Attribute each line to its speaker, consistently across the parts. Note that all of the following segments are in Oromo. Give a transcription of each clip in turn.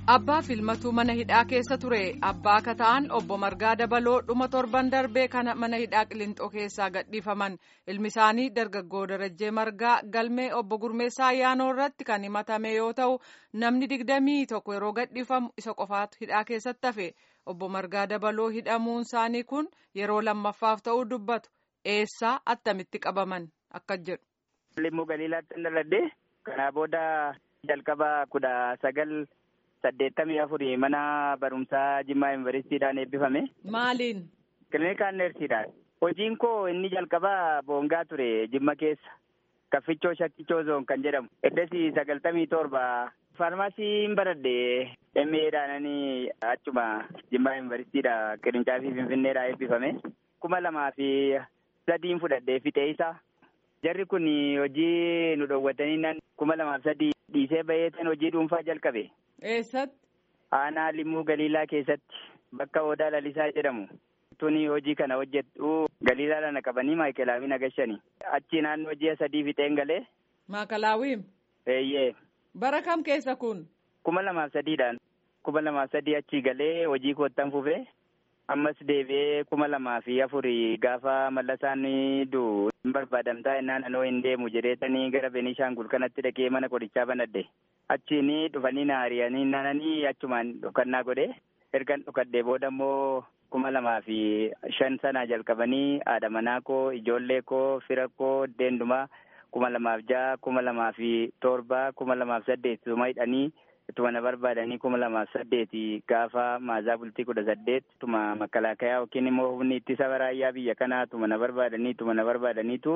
Speaker 1: Abbaa filmatu mana hidhaa keessa ture. Abbaa kataan obbo Margaa Dabaloo dhuma torban darbee kana mana hidhaa Qilintoo keessaa gadhiifaman. Ilmi isaanii dargaggoo Darajjee Margaa galmee obbo Gurmeessaa Ayyaanoo irratti kan himatame yoo ta'u, namni digdamii tokko yeroo gadhiifamu isa qofaatu hidhaa keessatti hafe. Obbo Margaa Dabaloo hidhamuun isaanii kun yeroo lammaffaaf ta'uu dubbatu. Eessaa attamitti qabaman akka jedhu.
Speaker 2: Limmuu Galiilaatti hin dhaladhe. Kanaa booda jalqaba kudha sagal saddeettamii afurii mana barumsaa Jimmaa Yuunivarsiitiidhaan eebbifame.
Speaker 1: Maaliin?
Speaker 2: Kiliinikaan neersiidhaan. Hojiin koo inni jalqabaa boongaa ture Jimma keessa. Kaffichoo Shakkichoo Zoon kan jedhamu. Eddasi sagaltamii torba. Faarmaasiin baradhe MA'dhaananii achuma Jimmaa Yuunivarsiitiidha qirincaafi Finfinneedhaa eebbifame. kuma lamaa fi sadiin fudhadhee fixee isaa. Jarri kun hojii nu dhoowwatanii kuma lamaaf sadii dhiisee baheetan hojii dhuunfaa jalqabe.
Speaker 1: Eessatti?
Speaker 2: Aanaa Limmuu Galiilaa keessatti bakka Odaa Lalisaa jedhamu. Tuni hojii kana hojjetu Galiilaa lana qabanii Maayikelaawii nagashani. Achi naannoo ji'a sadii fixeen galee.
Speaker 1: Maakalaawii?
Speaker 2: Eeyyee.
Speaker 1: Bara kam keessa kun?
Speaker 2: Kuma lamaaf sadiidhaan. Kuma lamaaf sadii achi galee hojii koottan fufee. ammas deebi'ee kuma lamaa fi afurii gaafa mallasaan du'u hin barbaadamtaa innaan anoo hin deemu jedheetanii gara Beenishaangul kanatti dhaqee mana qorichaa banadhe. Achiin dhufanii na ari'anii naananii achumaan dhokannaa godhe. Ergan dhokadhee booda immoo kuma lamaa fi shan sanaa jalqabanii haadha manaa koo ijoollee koo fira koo deendumaa kuma lamaaf ja'a kuma lamaa fi torba kuma lamaaf saddeet suma hidhanii Tuma na barbaadanii kuma lamaaf saddeeti gaafa maazaa bultii kudha saddeet tuma makalaakayaa yookiin immoo humni ittisa baraayyaa biyya kanaa tuma na barbaadanii tuma na barbaadaniitu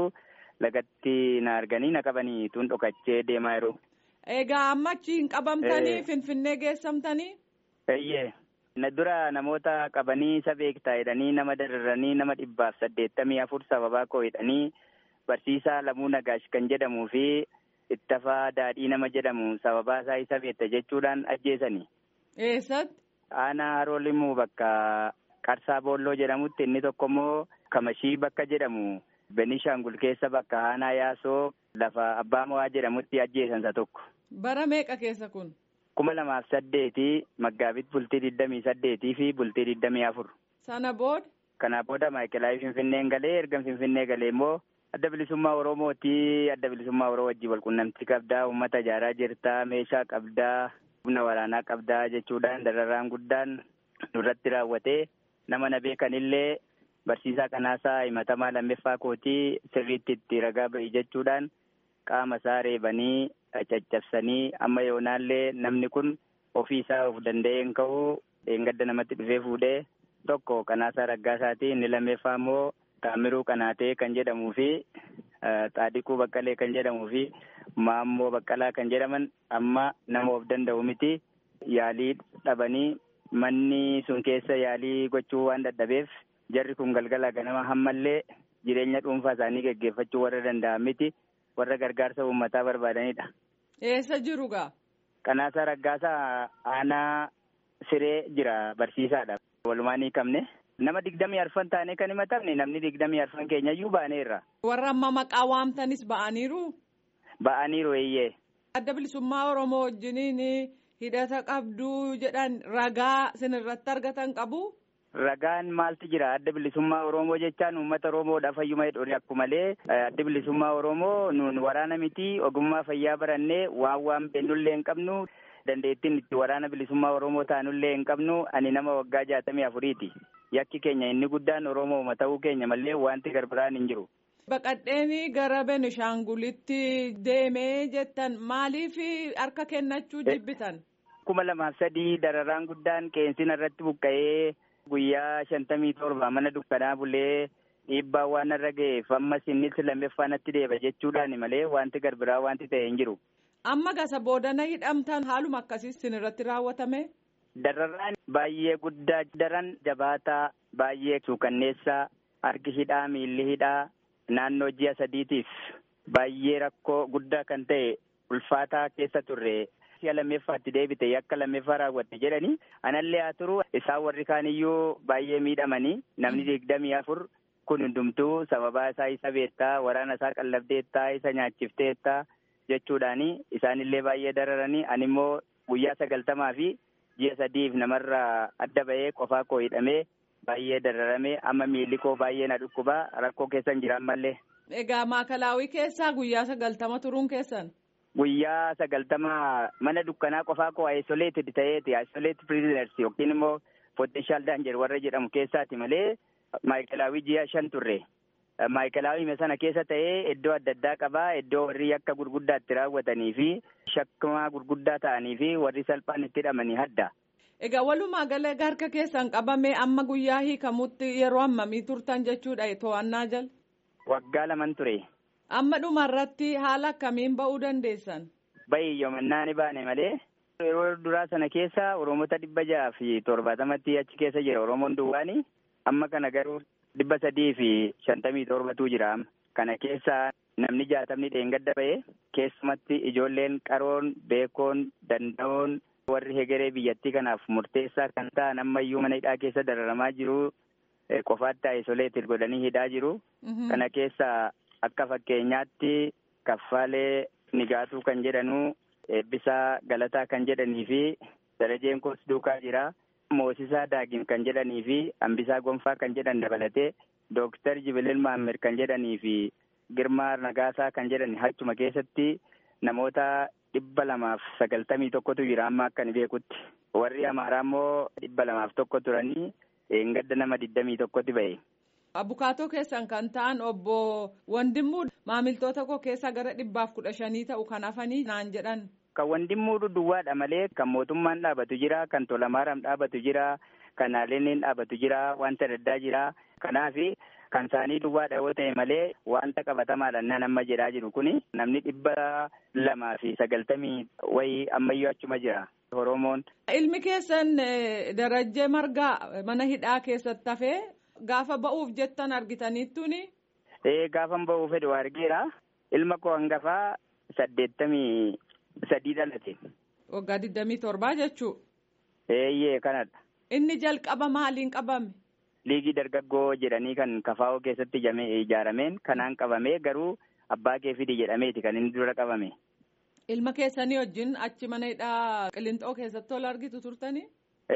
Speaker 2: lagatti na arganii na qabanii tun dhokachee deemaa jiru.
Speaker 1: Egaa amma achiin qabamtanii Finfinnee geessamtanii?
Speaker 2: Eeyyee. Na dura namoota qabanii isa beektaa jedhanii nama dararanii nama dhibbaaf saddeettamii afur sababaa koo hidhanii barsiisaa Lamuu Nagaash kan jedhamuu fi ittafaa daadhii nama jedhamu sababaa isaa isa beekta jechuudhaan ajjeesani.
Speaker 1: Eessatti?
Speaker 2: Aanaa haroo limmuu bakka Qarsaa Boolloo jedhamutti inni tokko immoo Kamashii bakka jedhamu Benishaangul keessa bakka Aanaa Yaasoo lafa Abbaa Mo'aa jedhamutti ajjeesan isa tokko.
Speaker 1: Bara meeqa keessa kun?
Speaker 2: Kuma lamaaf saddeeti Maggaabit bultii digdamii saddeetii fi bultii digdamii afur.
Speaker 1: Sana booda?
Speaker 2: Kana booda Maayikelaawii Finfinneen galee erga Finfinnee galee immoo adda bilisummaa Oromooti adda bilisummaa Oromoo wajjin walqunnamtii qabdaa uummata ijaaraa jirtaa meeshaa qabdaa humna waraanaa qabdaa jechuudhaan dararaan guddaan nurratti raawwatee nama na beekanillee barsiisaa kanaasaa himatamaa lammeeffaa kootii sirriitti itti ragaa ba'i jechuudhaan qaama isaa reebanii caccabsanii amma yoonaallee namni kun ofii isaa of danda'ee hin ka'u dheengadda namatti dhufee fuudhee tokko kanaasaa raggaasaati inni lammeeffaa immoo Taamiruu Qanaatee kan jedhamuu fi Xaadiquu Baqqalee kan jedhamuu fi Maammoo Baqqalaa kan jedhaman amma nama of danda'u miti yaalii dhabanii manni sun keessa yaalii gochuu waan dadhabeef jarri kun galgala ganama hammallee jireenya dhuunfaa isaanii geggeeffachuu warra danda'an miti warra gargaarsa uummataa barbaadanidha.
Speaker 1: Eessa jiru gaa?
Speaker 2: Qanaasaa Raggaasaa aanaa siree jira barsiisaadha. Walumaan hiikamne. Nama digdamii arfan taanee kan himatamne namni digdamii arfan keenyayyuu baaneerra.
Speaker 1: Warra amma maqaa waamtanis ba'aniiru?
Speaker 2: Ba'aniiru eeyyee.
Speaker 1: Adda bilisummaa Oromoo wajjiniin hidhata qabduu jedhan ragaa sinirratti argatan qabu?
Speaker 2: Ragaan maaltu jira? Adda bilisummaa Oromoo jechaan uummata Oromoodhaaf fayyuma jedhu akkuma malee adda bilisummaa Oromoo nuun waraana miti ogummaa fayyaa barannee waan waan beennullee hin qabnu dandeettiin itti waraana bilisummaa Oromoo taanullee hin qabnu ani nama waggaa jaatamii afuriiti. yakki keenya inni guddaan Oromooma ta'uu keenya malee wanti garbiraan hin jiru.
Speaker 1: Baqadheenii gara Benishaangulitti deemee jettan maaliif harka kennachuu jibbitan?
Speaker 2: Kuma lamaaf sadii dararaan guddaan qeensina irratti buqqa'ee guyyaa shantamii torba mana dukkanaa bulee dhiibbaa waan irra ga'eef ammas innis lammeeffaa natti deeba jechuudhaan malee wanti garbiraa wanti ta'e hin jiru.
Speaker 1: Amma gasa boodana hidhamtan haaluma akkasii sinirratti raawwatame?
Speaker 2: Dararaan baay'ee guddaa daran jabaataa baay'ee suukanneessaa harki hidhaa miilli hidhaa naannoo ji'a sadiitiif baay'ee rakkoo guddaa kan ta'e ulfaataa keessa turre si'a lammeeffaatti deebite yakka lammeeffaa raawwatte jedhanii anallee haa turu isaan warri kaaniyyuu baay'ee miidhamanii namni digdamii afur kun hundumtuu sababaa isaa isa beektaa waraana isaa qallabdeettaa isa nyaachifteettaa jechuudhaani isaanillee baay'ee dararanii animmoo guyyaa sagaltamaa fi ji'a sadiif namarraa adda ba'ee qofaa koo hidhamee baay'ee dararamee amma miilli koo baay'ee na dhukkubaa rakkoo keessan jira ammallee.
Speaker 1: Egaa maakalaawii keessaa guyyaa sagaltama turuun keessan.
Speaker 2: Guyyaa sagaltama mana dukkanaa qofaa koo isoleeted ta'eeti isoleeted prisoners yookiin immoo potential danger warra jedhamu keessaati malee maayikalaawii ji'a shan turre. Maayikalaawii sana keessa ta'ee iddoo adda addaa qabaa iddoo warri akka gurguddaa itti raawwatanii fi shakkamaa gurguddaa ta'anii fi warri salphaan itti hidhamanii hadda.
Speaker 1: Egaa walumaa gala harka keessan qabamee amma guyyaa hiikamutti yeroo hammamii turtan jechuudha to'annaa jala.
Speaker 2: Waggaa laman ture.
Speaker 1: Amma dhumarratti haala akkamiin ba'uu dandeessan?
Speaker 2: Bayi yoomannaa ni baane malee. Yeroo duraa sana keessa Oromoota dhibba jaha fi torbaatamatti achi keessa jira Oromoon duwwaani. Amma kana garuu dhibba sadii fi shantamii torbatu jira. Kana keessa namni jaatamni dheengadda ba'e keessumatti ijoolleen qaroon beekoon danda'oon warri hegeree biyyattii kanaaf murteessaa kan ta'an ammayyuu mana hidhaa keessa dararamaa jiru qofaatti isoleeted godhanii hidhaa jiru. Kana keessa akka fakkeenyaatti kaffaalee nigaatuu kan jedhanu eebbisaa galataa kan jedhanii fi darajeen koos duukaa jira. Moosisaa daagin kan jedhanii fi hambisaa gonfaa kan jedhan dabalatee dooktar Jibilil Maamir kan jedhanii fi Girmaa Nagaasaa kan jedhan hachuma keessatti namoota dhibba lamaaf sagaltamii tokkotu jira amma akka ni beekutti. Warri Amaaraa immoo dhibba lamaaf tokko turanii gadda nama digdamii tokkotti ba'e.
Speaker 1: Abukaatoo keessan kan ta'an obbo Wandimmuu maamiltoota koo keessaa gara dhibbaaf kudha shanii ta'u kan hafanii naan jedhan.
Speaker 2: Kan Wandimmuu duwwaadha malee kan mootummaan dhaabatu jira, kan Tolamaaram dhaabatu jira, kan Haaleeneen dhaabatu jira, wanta addaa jira. Kanaaf kan isaanii duwwaadha yoo ta'e malee wanta qabatamaadhaan nan amma jedhaa jiru kuni namni dhibba lamaa fi sagaltamii wayii ammayyuu achuma jira. Oromoon.
Speaker 1: Ilmi keessan darajjee margaa mana hidhaa keessatti hafee gaafa ba'uuf jettan argitaniittuni.
Speaker 2: Ee gaafa ba'uuf fedhu argeera. Ilma koo hangafaa saddeettamii sadii dhalate.
Speaker 1: Waggaa digdamii torbaa jechuu.
Speaker 2: Eeyyee kanadha.
Speaker 1: Inni jalqaba maaliin qabame?
Speaker 2: Liigii dargaggoo jedhanii kan kafaa'oo keessatti ijaarameen kanaan qabamee garuu abbaa kee fidi jedhameeti kan inni dura qabame.
Speaker 1: Ilma keessanii wajjin achi mana hidhaa Qilintoo keessatti ol argitu turtanii?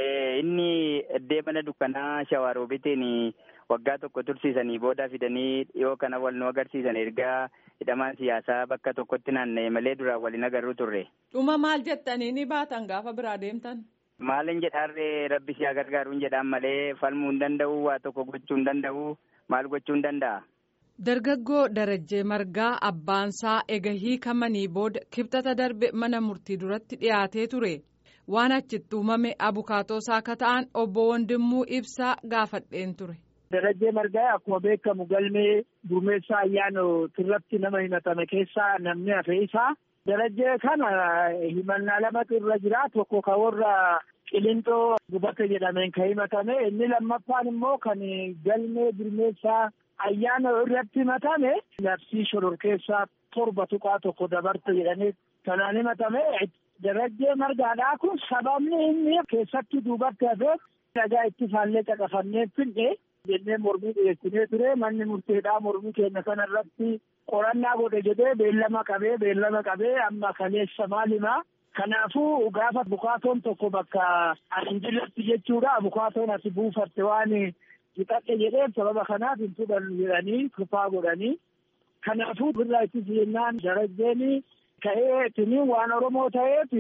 Speaker 2: Inni iddoo mana dukkanaa Shawaaroobitiin waggaa tokko tursiisanii booda fidanii dhiyoo kana wal nu agarsiisan ergaa hidhamaan siyaasaa bakka tokkotti naanna'e malee duraan waliin agarru turre.
Speaker 1: Dhuma maal jettanii ni baatan gaafa biraa deemtan?
Speaker 2: Maalin jedhaarree rabbi siyaa gargaaruun jedhaan malee falmuu hin danda'u waa tokko gochuu hin danda'u maal gochuu hin danda'a.
Speaker 1: Dargaggoo Darajjee Margaa abbaansaa ega hiikamanii booda kibxata darbe mana murtii duratti dhiyaatee ture. Waan achitti uumame abukaatoosaa akka ta'an obbo Wandimmuu ibsaa gaafadheen ture.
Speaker 3: Darajjee Margaa akkuma beekamu galmee gurmeessaa ayyaana irratti nama himatame keessaa namni hafe isaa. Darajjee kana himannaa lamatu irra jira. Tokko kan warra Qilintoo gubate jedhameen kan himatame. Inni lammaffaan immoo kan galmee gurmeessaa ayyaana irratti himatame. Labsii shororkeessaa torba tuqaa tokko dabarte jedhanii kanaan himatame. Darajjee margaadhaa kun sababni inni keessatti duubatti hafeef dhagaa itti faallee caqafannee finne jennee mormii dhiyeessinee ture manni murteedhaa mormii keenya kana irratti qorannaa godhe jedhee beellama qabee beellama qabee amma kaleessa maalimaa kanaafuu gaafa bukaatoon tokko bakka anjilatti jechuudha bukaatoon ati buufatte waan hixadhe jedheef sababa kanaaf hin fudhannu jedhanii kufaa godhanii kanaafuu birraa itti jennaan darajjeenii ka'ee tuni waan Oromoo ta'eef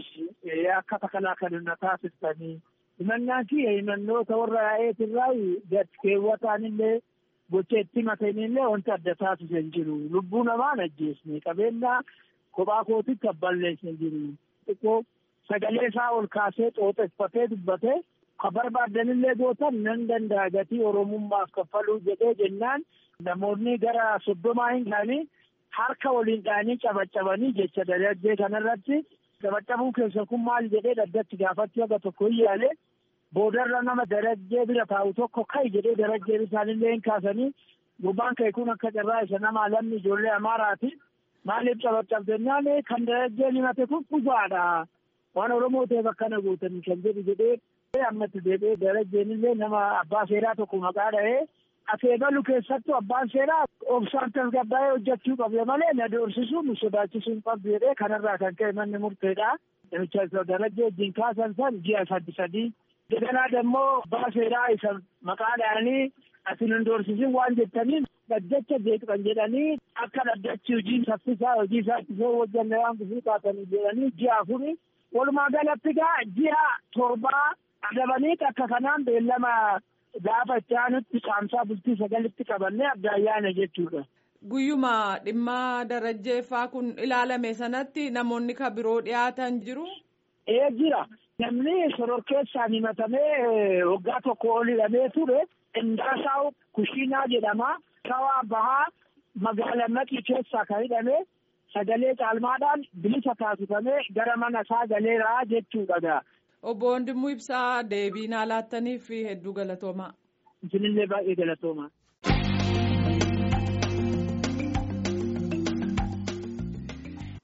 Speaker 3: akka takalaa kan na taasistanii himannaan kiyya himannoota warra yaa'eetirraa gad keewwataan illee gocha itti matanii illee wanta adda taasisu hin jiru lubbuu namaan ajjeesne qabeenya kophaa kootitti abballeessa hin jiru xiqqoo sagalee isaa ol kaasee xooxeffatee dubbatee ka barbaadanillee gootan nan danda'a gatii oromummaaf kaffaluu jedhee jennaan namoonni gara soddomaa hin gaanii harka waliin dhaanii cabaccabanii jecha darajjee kanarratti cabaccabuu keessa kun maal jedhee dhaddatti gaafatti haga tokko hin yaale boodarra nama darajjee bira taa'u tokko kai jedhee darajjee isaanillee hin kaasanii gubbaan ka'e kun akka carraa isa nama lamni ijoollee amaaraati maaliif cabaccabdennaan kan darajjeen himate kun kufaadha waan oromoo ta'eef akkana guutanii kan jedhu jedhee ammatti deebi'ee darajjeenillee nama abbaa seeraa tokko maqaa dha'ee akeekalu keessattuu abbaan seeraa obsaan tasgabbaa'ee hojjechuu qabde malee na doorsisuu nu sodaachisuu hin qabdu jedhee kanarraa kan ka'e manni murteedha. namicha darajjee wajjin kaasan san ji'a saddi sadii. Daganaa dammoo abbaa seeraa isa maqaadhaanii asin hin doorsisin waan jettaniin dhaddacha jeeqan jedhanii akka dhaddachi hojii saffisaa hojii isaa ittisoo hojjanne waan gufuu kaatanii jedhanii ji'a afuri walumaa galatti gaa ji'a torbaa adabanii akka kanaan beellama gaafa itti aanutti qaamsaa bultii sagalitti qabannee adda ayyaana jechuudha.
Speaker 1: Guyyuma dhimma darajjeeffaa kun ilaalame sanatti namoonni ka biroo dhiyaatan jiru.
Speaker 3: Ee jira. Namni sororkeessaan himatamee waggaa tokko ol hidhamee ture Indaasaw Kushiinaa jedhama. Shawaa Bahaa magaala Maqii keessaa kan hidhame sagalee caalmaadhaan bilisa taasifamee gara mana isaa galeeraa jechuudha.
Speaker 1: Obbo Wandimuu Ibsaa deebii naa laattaniif hedduu galatoomaa.
Speaker 3: Isinillee baay'ee galatoomaa.